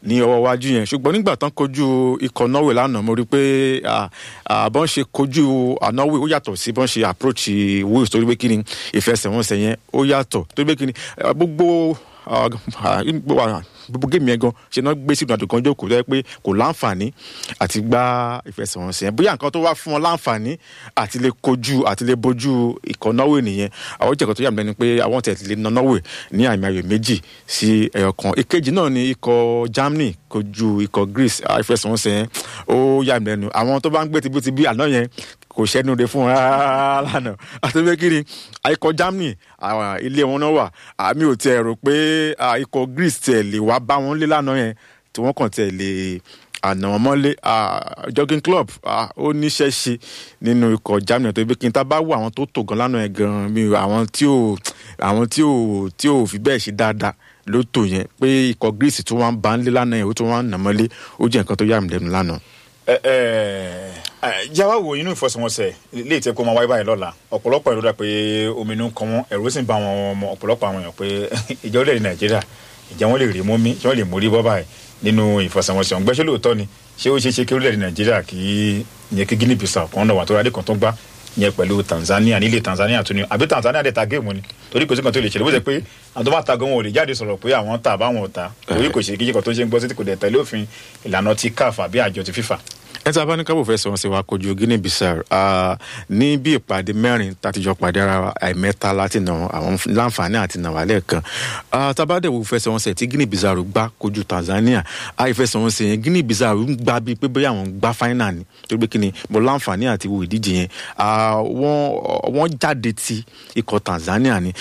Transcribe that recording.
ní ọwọ́ iwájú yẹn ṣùgbọ́n nígbà tán kojú ikọ̀ norway lánàá mo rí i pé bọ́n ṣe kojú norway ó yàtọ̀ sí bọ́n ṣe approach wales torí pé kí ni ìfẹsẹ̀wọnsẹ̀ yẹn ó yàtọ̀ torí pé kí ni gbogbo gbogbo géèmù yẹn gan ṣe náà gbé sínú àdùn kan jókòó tó yẹ pé kò láǹfààní àti gbá ìfẹsẹ̀wọnsẹ̀ yẹn bóyá nǹkan tó wá fún wọn láǹfààní àti lè kojú àti lè bojú ikọ̀ norway nìyẹn àwọn jẹ̀kọ́ tó yà mí lẹ́nu pé àwọn tẹ̀ lè na norway ní àmì ayò méjì sí ẹyọ kan ìkejì náà ni ikọ̀ germany kojú ikọ̀ greece ìfẹsẹ̀wọnsẹ̀ yẹn ó yà mí lẹ́nu àwọn tó bá ń gbé tibítibí àná yẹn kò sẹ́nu de fún wọn rárá lánàá àti pé kí ni ikọ̀ germany ilé wọn náà wà àmì ò tiẹ̀ rò pé ikọ̀ greece tiẹ̀ lè wá bá wọn lé lánàá yẹn tí wọ́n kàn tiẹ̀ lè àná wọn mọ́lé jogging club ó níṣẹ́ ṣe nínú ikọ̀ germany tó bí kí n tá bá wọ àwọn tó tò gan lánàá yẹn gan mi àwọn tí ò àwọn tí ò tí ò fi bẹ́ẹ̀ ṣe dáadáa ló tò yẹn pé ikọ̀ greece tó wá ń bá ń lé lánàá yẹn ó tó wá ń nà mọ́lé ó jẹ́ nǹkan tó yà mí lẹ́nu lánàá jáwá wo inú ìfọsẹ̀wọnsẹ̀ lè tẹ́ kó máa wáyé báyìí lọ́la ọ̀pọ̀lọpọ̀ ìrora pé omi inú kan wọn ẹ̀rù sì ń bá wọn ọmọ ọ̀pọ̀lọpọ̀ àwọn èèyàn pé ìjọ orílẹ̀-èdè nàìjíríà ìjà wọn lè rí mọ́mí tí wọ́n lè mórí bọ́ báyìí nínú ìfọsẹ̀wọnsẹ̀ ọ̀gbẹ́ ṣé lóòótọ́ ni ṣé ó ṣeé ṣe kí orílẹ̀-èdè nàìjíríà kì í yẹn kí guinea bissau kan náà wà tó rádé kan tó gbá yẹn pẹ̀lú tanzania nílé tanzania tún ni àbí tanzania dẹ̀ ta géèmù ni torí kò sí kan tó lè ṣẹlẹ̀ bó ṣe pé àwọn tó bá ta gan wọn ò lè jáde sọ̀rọ̀ pé àwọn ta àbáwọn ò ta torí kò ṣe kíjì kan tó ṣe ń gbọ́ sí kò dẹ̀ tẹ̀lé òfin ìlànà ti caf àbí àjọ ti fifa ẹ tí a bá ní kábò fẹsẹ̀ wọn ṣe wá kojú guinea bissau ní bí ìpàdé mẹ́rin tàtijọ́ pàdé ara àìmẹ́ta láti nà àwọn láǹfààní àti nà wà lẹ́ẹ̀kan tábàdẹ̀wò fẹsẹ̀ wọn ṣe tí guinea bissau gbá kojú tanzania àìfẹsẹ̀ wọn ṣe yẹn guinea bissau ń gbá bíi pé bóyá àwọn gbá fáínà ni torí pé kí ni mo láǹfààní àti wo ìdíje yẹn wọ́n jáde ti ikọ̀ tanzania ni